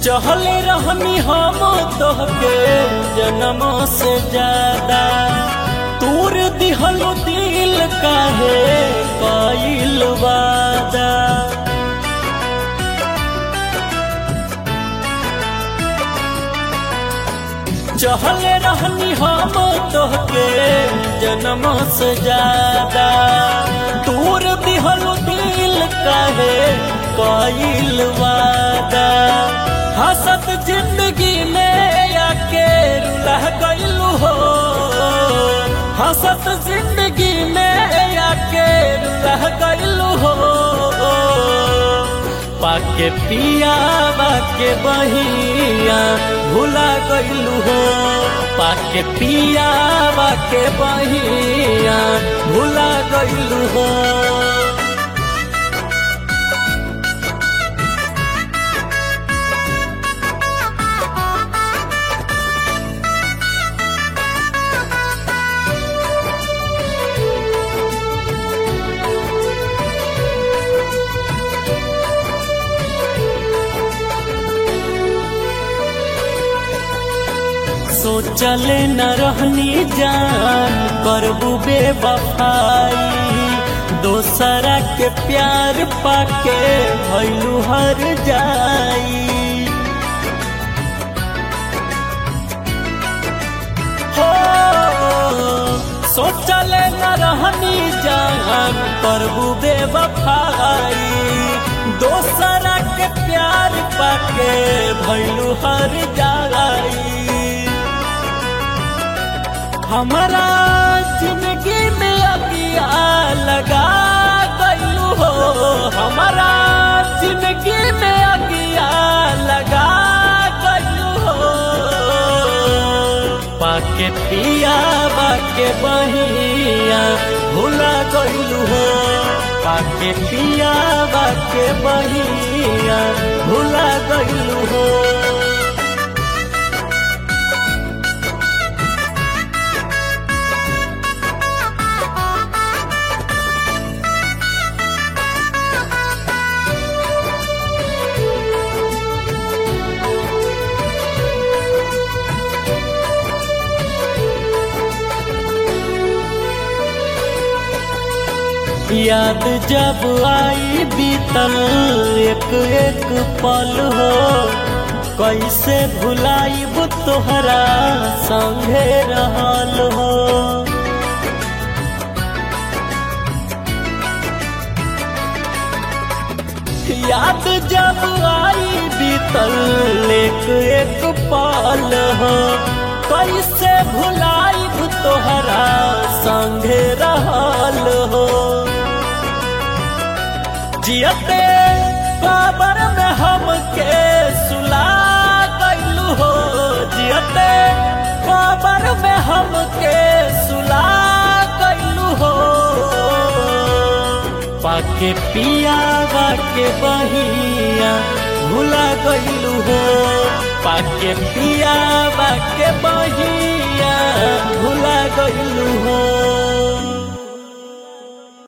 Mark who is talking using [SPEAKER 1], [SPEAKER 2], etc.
[SPEAKER 1] चहले रहनी हम तोहके जन्म से ज्यादा तूर दिहलो दिल काहे कइल वादा चहले रहनी हम तोहके जन्म से ज्यादा तूर दिहलो दिल काहे कइल वादा हसत जिंदगी में आके रुला गइलू हो हसत जिंदगी में आके रुला गइलू हो पाके पिया बाके बहिया भुला गइलू हो पाके पिया बाके बहिया भुला गइलू हो सोचले न रहनी जान करबू बेवफाई दोसरा के प्यार पाके भैलू हर जाई हो सोचले न रहनी जान करबू बेवफाई दोसरा के प्यार पाके भैलू हर जाई हमारा जिंदगी में अगिया लगा गलू हो हमारा जिंदगी में अगिया लगा गलू हो पाके पिया बाके बहिया भूला गलू हो पाके पिया बाके बहिया भूला गलू हो याद जब आई बीतल एक एक पल हो कैसे भुलाइब तोहरा संगे रहल हो याद जब आई बीतल एक एक पल हो कैसे भुलाइब तोहरा संगे रहल हो जियते बाबर में हमके सुला गइलू हो जियते बाबर में हमके सुला गइलू हो पाके पिया बाके बहिया भुला गइलू हो पाके पिया बाके बहिया